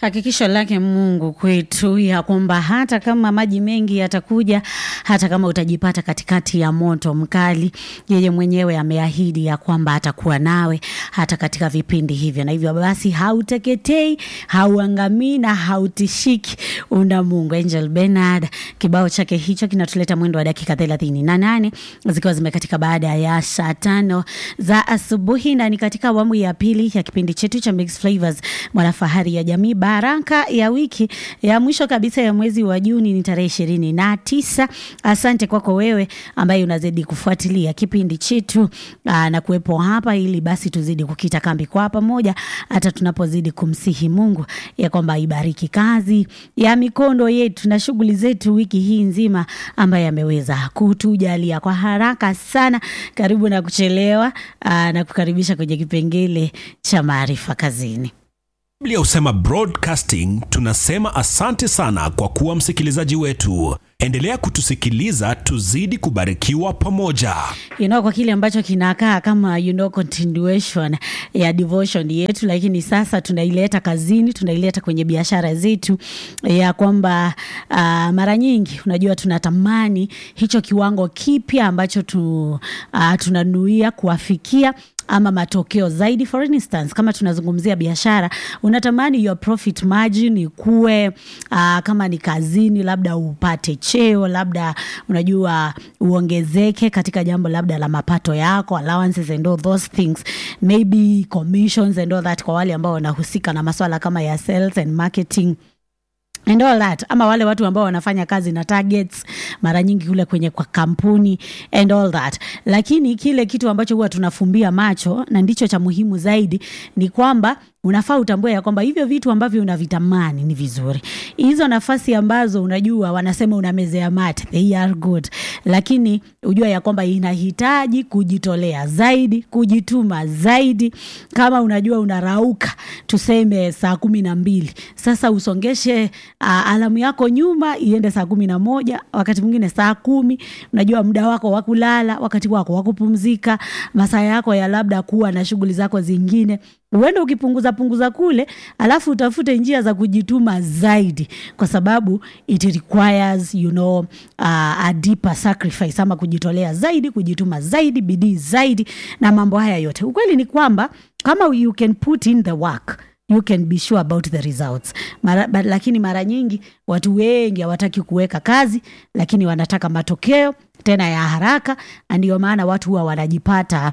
Hakikisho lake Mungu kwetu ya kwamba hata kama maji mengi yatakuja, hata kama utajipata katikati ya moto mkali, yeye mwenyewe ameahidi ya kwamba atakuwa nawe hata katika vipindi hivyo, na hivyo basi hauteketei, hauangamii na hautishiki. Una Mungu. Angel Bernard, kibao chake hicho kinatuleta mwendo wa dakika thelathini na nane zikiwa zimekatika baada ya saa tano za asubuhi, na ni katika awamu ya pili ya kipindi chetu cha Mixed Flavors, mwanafahari ya jamii baraka ya wiki ya mwisho kabisa ya mwezi wa Juni ni tarehe ishirini na tisa. Asante kwako wewe ambaye unazidi kufuatilia kipindi chetu aa, na kuwepo hapa ili basi tuzidi kukita kambi kwa pamoja, hata tunapozidi kumsihi Mungu ya kwamba ibariki kazi ya mikono yetu na shughuli zetu wiki hii nzima, ambaye ameweza kutujalia kwa haraka sana. Karibu na kuchelewa aa, na kukaribisha kwenye kipengele cha maarifa kazini. Biblia husema broadcasting, tunasema asante sana kwa kuwa msikilizaji wetu. Endelea kutusikiliza, tuzidi kubarikiwa pamoja. you know, kwa kile ambacho kinakaa kama you know, continuation ya devotion yetu, lakini sasa tunaileta kazini, tunaileta kwenye biashara zetu, ya kwamba uh, mara nyingi unajua tunatamani hicho kiwango kipya ambacho tu, uh, tunanuia kuafikia ama matokeo zaidi. For instance, kama tunazungumzia biashara, unatamani your profit margin ikue. Uh, kama ni kazini, labda upate cheo, labda unajua uongezeke katika jambo labda la mapato yako, allowances and all those things, maybe commissions and all that, kwa wale ambao wanahusika na maswala kama ya sales and marketing and all that, ama wale watu ambao wanafanya kazi na targets mara nyingi kule kwenye kwa kampuni and all that. Lakini kile kitu ambacho huwa tunafumbia macho na ndicho cha muhimu zaidi ni kwamba unafaa utambue ya kwamba hivyo vitu ambavyo unavitamani ni vizuri. Hizo nafasi ambazo unajua wanasema unamezea mate, they are good, lakini ujua ya kwamba inahitaji kujitolea zaidi, kujituma zaidi. Kama unajua unarauka tuseme saa kumi na mbili, sasa usongeshe uh, alamu yako nyuma iende saa kumi na moja, wakati mwingine saa kumi. Unajua muda wako wa kulala, wakati wako wa kupumzika, masaa yako ya labda kuwa na shughuli zako zingine uende ukipunguza punguza kule, alafu utafute njia za kujituma zaidi, kwa sababu it requires you know, uh, a deeper sacrifice, ama kujitolea zaidi, kujituma zaidi, bidii zaidi, na mambo haya yote. Ukweli ni kwamba kama you can put in the work you can be sure about the results. Mara, but, lakini mara nyingi watu wengi hawataki kuweka kazi, lakini wanataka matokeo tena ya haraka, na ndio maana watu huwa wanajipata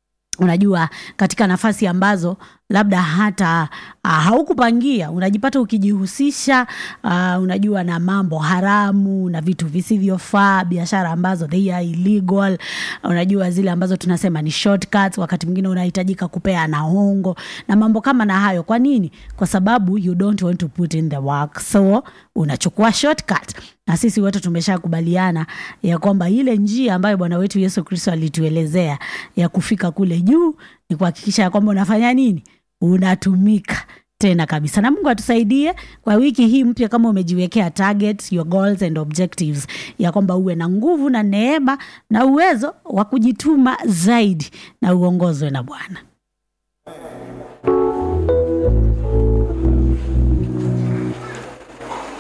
unajua katika nafasi ambazo labda hata uh, haukupangia unajipata ukijihusisha uh, unajua na mambo haramu na vitu visivyofaa, biashara ambazo they are illegal, unajua zile ambazo tunasema ni shortcuts. Wakati mwingine unahitajika kupea na hongo na mambo kama na hayo. Kwa nini? Kwa sababu you don't want to put in the work, so unachukua shortcut. Na sisi wote tumeshakubaliana ya kwamba ile njia ambayo Bwana wetu Yesu Kristo alituelezea ya kufika kule juu ni kuhakikisha ya kwamba unafanya nini? Unatumika tena kabisa. Na Mungu atusaidie kwa wiki hii mpya, kama umejiwekea targets, your goals and objectives, ya kwamba uwe na nguvu na neema na uwezo wa kujituma zaidi na uongozwe na Bwana.